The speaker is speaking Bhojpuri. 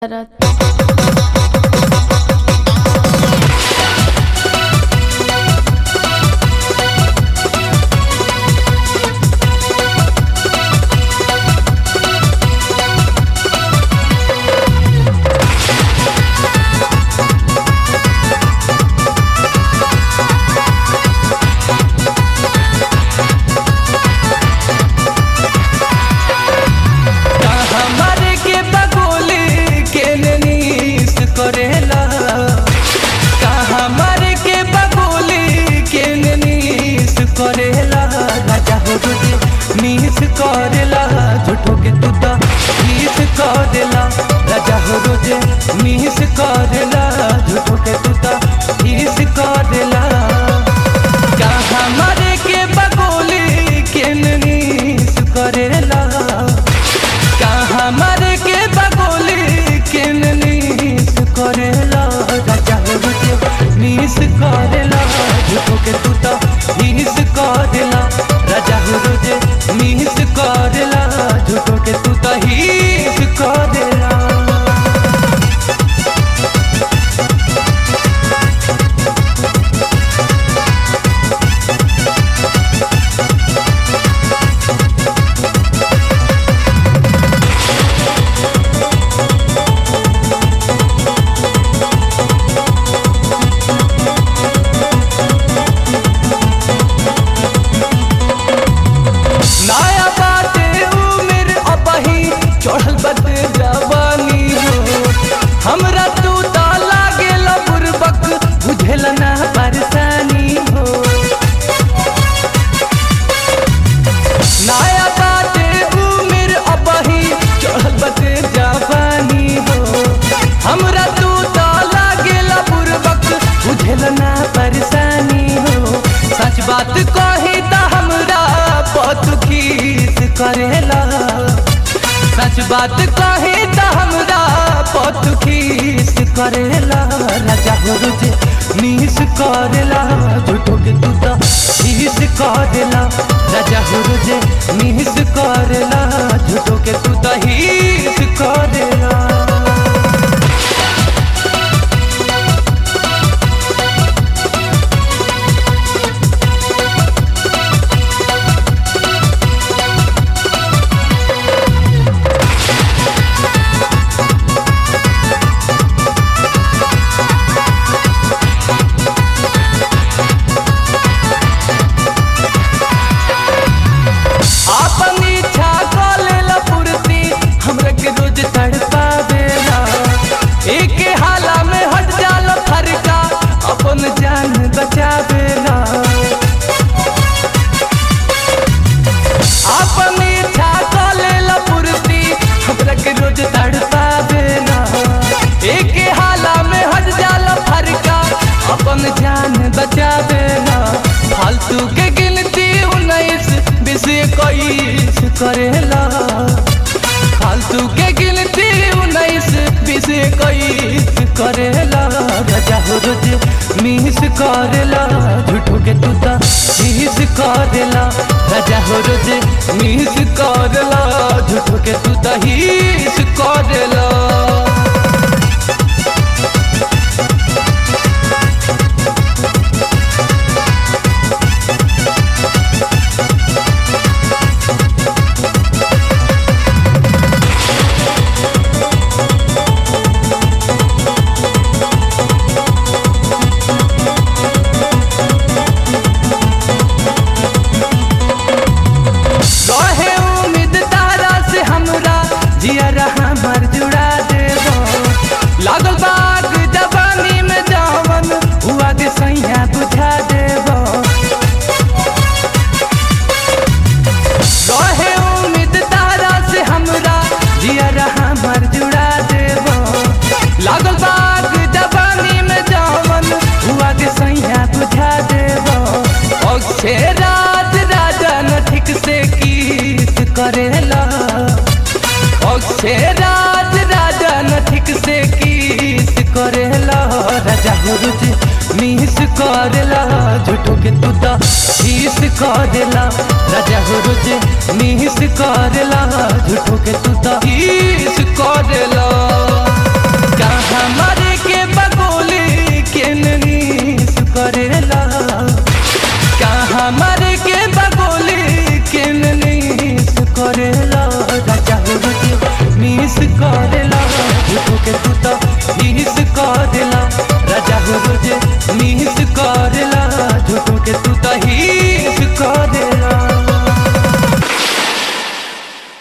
तरह हमारे के बगोली के नीस करेला का हमारे के बगोली के नीस करेला राजा हो तुझे नीस करेला झूठो के तू तो नीस करेला राजा हो तुझे नीस करेला झूठो के तू तो नीस करेला का हमारे के बगोली के नीस करेला का हमारे के बगोली के नीस करेला राजा हो रुके नीस करेला झूठो के तू तो नीस करेला राजा हो रुके नीस करेला झूठो के तू तो हीस करेला नया बाटे उम्र अबही चढ़ल बटे जवानी हो हमरा तू तो लागेल बुरबक बुझेल ना परेशानी हो नया बाटे उम्र अबही चढ़ल बटे जवानी हो हमरा तू तो लागेल बुरबक बुझेल ना परेशानी हो सच बात कही त हमरा पतुखीस करेला सच बात कही त हमरा पतुखीस करेला राजा हो रुझे नीस करेला झूठो के तू तो नीस करेला राजा हो रुझे नीस करेला झूठो के तू तो हीस करेला अपन इच्छा कलेला पूर्ति हमरा के रोज तड़पावेला एक हाला में हट जाला फरका अपन जान बचावेला अपन इच्छा कलेला पूर्ति हमरा के रोज तड़पावेला एक हाला में हट जाला फरका अपन जान बचावेला फालतू के गिनती उन्नीस बीस इक्कीस करेला फालतू के गिनती उन्नीस बीस इक्कीस करेला राजा हो रोज मीस करेला झूठो के तू तो मीस करेला राजा हो रोज मीस करेला झूठो के तू तो हीस करेला रहे उम्मीद तारा से हमरा जिया रहा मर जुड़ा देबो लागल बाग जवानी में जावन हुआ के सैया बुझा देबो रहे उम्मीद तारा से हमरा जिया रहा मर जुड़ा देबो लागल बाग जवानी में जावन हुआ के सैया बुझा देबो अक्षय राज राजा न ठीक से किस करेला अक्षय राज राजा न ठीक से किस करेला राजा हो रुचि मीस करेला झूठो के तू तो शीस करेला राजा हो रुचि मीस करेला झूठो के तू तो शीस करेला